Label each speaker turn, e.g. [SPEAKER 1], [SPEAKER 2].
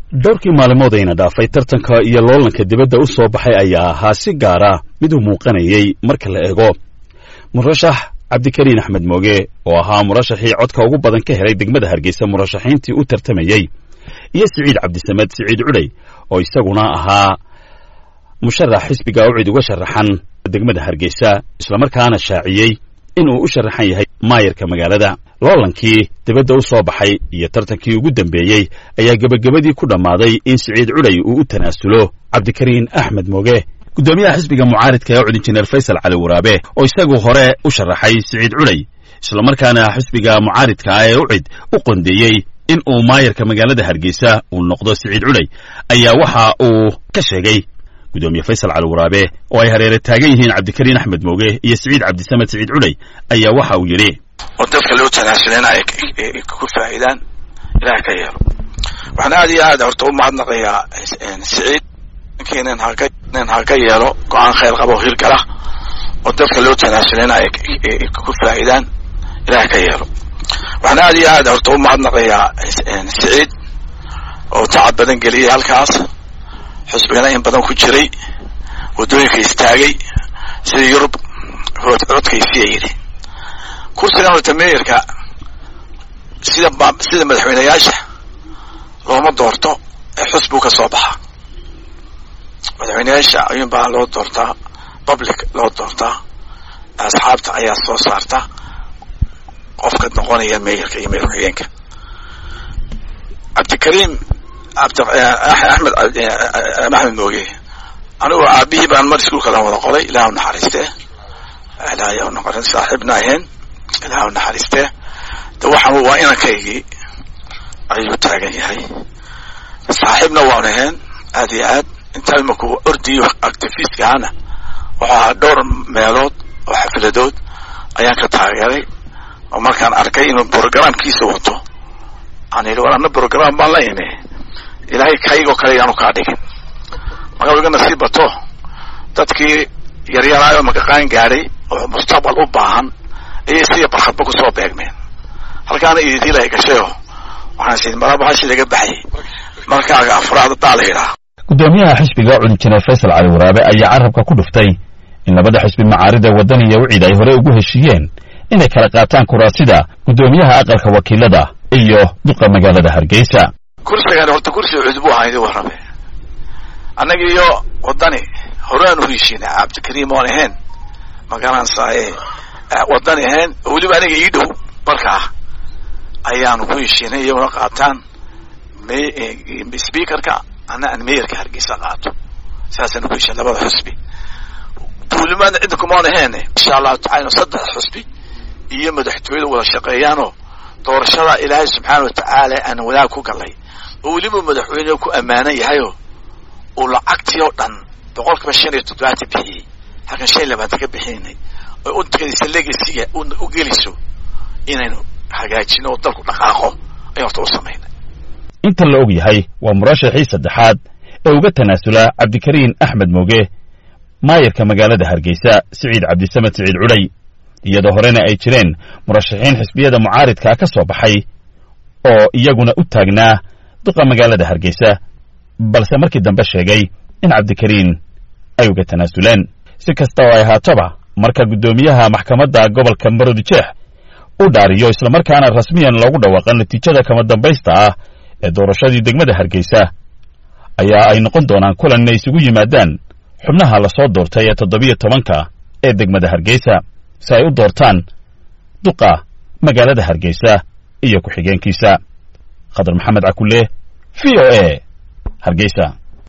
[SPEAKER 1] dhowrkii maalimoodayna dhaafay tartanka iyo loolanka dibadda u soo baxay ayaa ahaa si gaara mid u muuqanayay marka la eego murashax cabdikariin axmed mooge oo ahaa murashaxii codka ugu badan ka helay degmada hargeysa murashaxiintii u tartamayey iyo siciid cabdisamed siciid cudhay oo isaguna ahaa musharax xisbiga ucid uga sharaxan degmada hargeysa islamarkaana shaaciyey inuu u sharaxan yahay maayarka magaalada loolankii dibadda u soo baxay iyo tartankii ugu dambeeyey ayaa gebagabadii ku dhammaaday in siciid cudhay uu u tanaasulo cabdikariin axmed mooge guddoomiyaha xisbiga mucaaridka ee cud injineer faysal cali waraabe oo isagu hore u sharaxay siciid cudhay islamarkaana xisbiga mucaaridka ah ee ucid u qondeeyey in uu maayarka magaalada hargeysa uu noqdo siciid cudhay ayaa waxa uu ka sheegay gudoomiye faysal cali waraabe oo ay hareere taagan yihiin cabdikariin axmed mooge iyo siciid cabdisamed siciid cudhay ayaa waxa uu yidhi
[SPEAKER 2] oo dadka loo tanaasulana ay ku faa'iidaan ilaah ka yeelo waxaan aad iyo aad horta u mahadnaqayaa siciid ninkii nin haka nin haka yeelo go-aan khayr qaba oo hirgala oo dadka loo tanaasulana ay ku faa'iidaan ilaah ka yeelo waxaan aad iyo aad horta u mahadnaqayaa siciid oo tacab badan geliyay halkaas xusbigana in badan ku jiray waddooyinka istaagay sida yurub codkaysiya yidhi kursigan horta meeyarka sida sida madaxweyneyaasha looma doorto ee xusbuu ka soo baxa madaxweyneyaasha ayuun baa loo doortaa public loo doortaa asxaabta ayaa soo saarta qofka noqonaya meeyarka iyo madaxweyeenka cabdikariim abd axmed axmed mooge anigu aabihii baan mar iskuulka wada qoray ilaah u naxariistee ilaah noqon saaxiibna ahayn ilaah u naxariistee de waxaan waa inankaygii ayuu taagan yahay saaxiibna waan ahayn aad iyo aad intaa imaku ordiyo activistka ahana wuxuu ahaa dhowr meelood oo xafiladood ayaan ka taageeray oo markaan arkay inuu programkiisa wato aan yidhi war ana program baan la imi ilaahay kaygoo kale yaanu kaa dhigin marka iga nasiib bato dadkii yaryaraayo makaqaan gaadhay oo mustaqbal u baahan ayay siya barkhadba kusoo beegmeen halkaana ididila ay gashayo waxaan sii marabahashi laga baxayay markaaga afraad daa la yidhaha
[SPEAKER 1] guddoomiyaha xisbiga cud injineer faysal cali waraabe ayaa carabka ku dhuftay in labada xisbi macaarida waddan iyo wicid ay hore ugu heshiiyeen inay kala qaataan kuraasida guddoomiyaha aqalka wakiilada iyo duqa magaalada hargeysa
[SPEAKER 2] kursigan horta kursi cud buu ahaa idin warrabe annaga iyo waddani horaan u heshiinay cabdikariim oon ahayn magaranaysaye waddani ahayn weliba aniga ii dhow markaa ayaanu ku heshiinay iyaguna qaataan speakerka ana aan meeyarka hargeysa qaato sidaasaynu ku heshiin labada xusbi duulimaadna cidda kumaan ahayn insha allahu tacala saddex xusbi iyo madaxtooyada wada shaqeeyaanoo doorashada ilaahay subxaana wa tacaala aan wadaag ku galay oo weliba madaxweyne ku ammaanan yahayoo uu lacagtii oo dhan boqol kiiba shan iyo toddobaatan bixiyey halkan shan iyo labaatan ka bixinay oy untagadiisa legasiga u geliso inaynu hagaajino oo dalku dhaqaaqo ayaan horta u samaynay
[SPEAKER 1] inta la og yahay waa murashaxii saddexaad ee uga tanaasula cabdikariin axmed mooge maayarka magaalada hargeysa siciid cabdisamed siciid cudhay iyadoo horena ay jireen murashaxiin xisbiyada mucaaridkaa ka soo baxay oo iyaguna u taagnaa duqa magaalada hargeysa balse markii dambe sheegay in cabdikariin ay uga tanaasuleen si kasta oo ay ahaatoba marka guddoomiyaha maxkamadda gobolka maroodijeex u dhaariyo islamarkaana rasmiyan loogu dhawaaqo natiijada kama dambaysta ah ee doorashadii degmada hargeysa ayaa ay noqon doonaan kulan inay isugu yimaadaan xubnaha lasoo doortay ee toddobiyo tobanka ee degmada hargeysa si ay u doortaan duqa magaalada hargeysa iyo ku-xigeenkiisa khadar maxamed cakulle v o a hargeysa